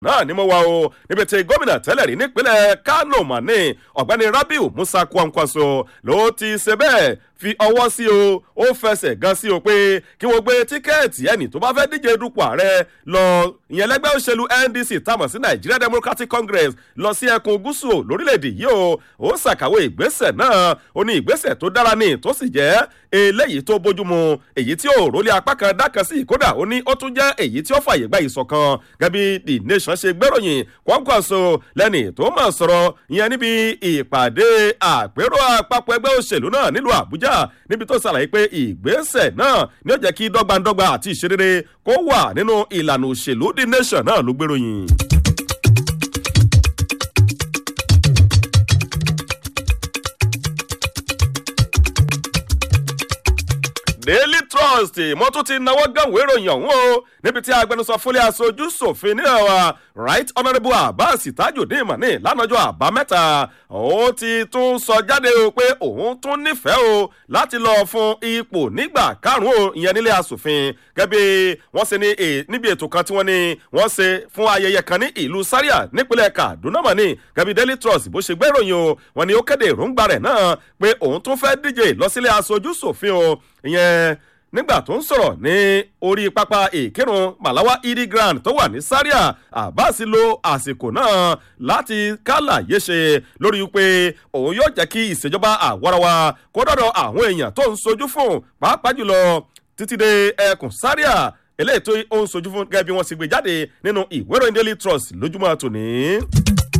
náà ni mo wà o níbi tí gómìnà tẹ́lẹ̀ rí nípínlẹ̀ kánò mani ọ̀gbẹ́ni rabiu musa kwankwaso ló ti ṣe bẹ́ẹ̀ fi ọwọ́ sí o ó fẹsẹ̀ gan sí o pé kí wọ́n gbé tíkẹ́ẹ̀tì ẹnì tó bá fẹ́ díje dupò ààrẹ lọ ìyẹn lẹ́gbẹ́ òṣèlú ndc tamọ̀ sí nigeria democratic congress lọ sí ẹkùn gúúsù lórílẹ̀‐èdè yìí o ó ṣàkàwé ìgbésẹ̀ náà ó ní ìgbésẹ̀ tó dára ní tó sì jẹ́ eléyìí tó bójúmu èyí tí ò rólé apá kan dákan sí kódà ó ní ó tún jẹ́ èyí tí ó fàyè gba ìṣọ̀kan gẹ́bí the nation ṣe gbéròyìn Kwankwaso lẹ́nì tó mọ̀ sọ̀rọ̀ ìyẹn níbi ìpàdé àpérò àpapọ̀ ẹgbẹ́ òṣèlú náà nílùú àbújá níbi tó ṣàlàyé pé ìgbésẹ̀ náà ni ó jẹ́ kí dọ́gbandọ́gba àti ìṣerere kó wà nínú ìlànà òṣèlú the nation náà ló gbéròyìn. daily trust mo tún ti náwó gánwó ìròyìn ọ̀hún o níbi tí agbẹnusọ fúnlẹ̀ aṣojú ṣòfin ní ọ̀wà right honourable abbas tajudeen mani lánàjọ́ àbámẹ́ta ó ti tún sọ jáde o pé òun tún nífẹ̀ẹ́ o láti lọ fún ipò nígbà karùn-ún ìyẹn nílé asòfin gẹ́gẹ́ wọ́n ṣe ní níbi ètò kan tí wọ́n ní wọ́n ṣe fún ayẹyẹ kan ní ìlú sáríà nípínlẹ̀ kaduna mani gẹ́gẹ́ daily trust bó ṣe gbéròyìn o wọ́n ní ó kéde èròǹgbà rẹ̀ náà pé òun tún fẹ́ díje lọ sílé aṣojú ṣòfin o ìyẹn nígbà tó ń sọ̀rọ̀ ní orí pápá ìkírun malawa idi grand tó wà ní sáríà abbas lo àsìkò náà láti kálàyé ṣe lórí pé òun yóò jẹ́ kí ìṣèjọba àwarawa kó dọ̀dọ̀ àwọn èèyàn tó ń sojú fún pàápàá jùlọ títí dé ẹkùn sáríà eléyìí tó ń sojú fún gẹ́gẹ́ bí wọ́n ti gbé jáde nínú ìwé ìròyìn daily trust lójúmọ́ tòní.